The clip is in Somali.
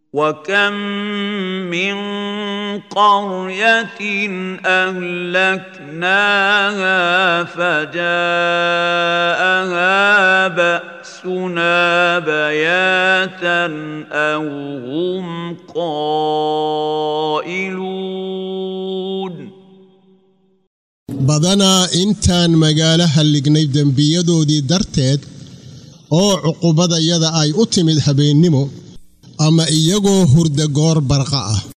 وكم من قريه اهلكناها فجاءها باسنا بياتا او هم قائلون badanaa intaan magaalo hallignay dembiyadoodii darteed oo cuqubadayada ay u timid habeennimo ama iyagoo hurda goor barqa ah